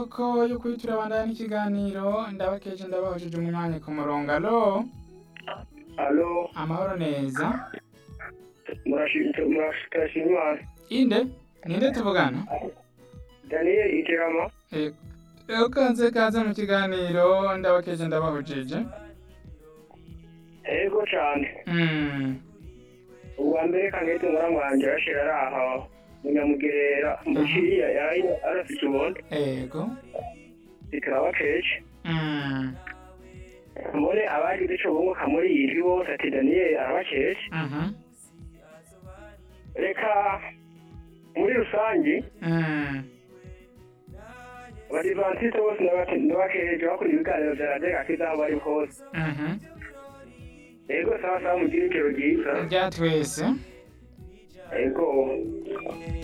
ko yo kuri turabandana n'ikiganiro ndabakeje ndabahujije umwanya ku murongo alo Alo, amahoro neza murashimira Imana. inde ninde tuvugana Daniel Iterama. rero kanze kaze mu kiganiro ndabakeje ndabahujije Ego cyane. Mm, Ubwa mbere kangete muramwanje yashira araha munyamugerera mushiriya yari arafite ubundi ego bikaba kenshi Mm, mbone abagize ico bunguka muri iyi ndwi bose ati Daniel arabakesha mhm, reka muri rusange mm, abadivantisite bose ndabakeje bakora ibiganiro vya radiyo gakiza aho bari hose mhm. ego sawa sawa mugire ijoro ryiza rya twese ego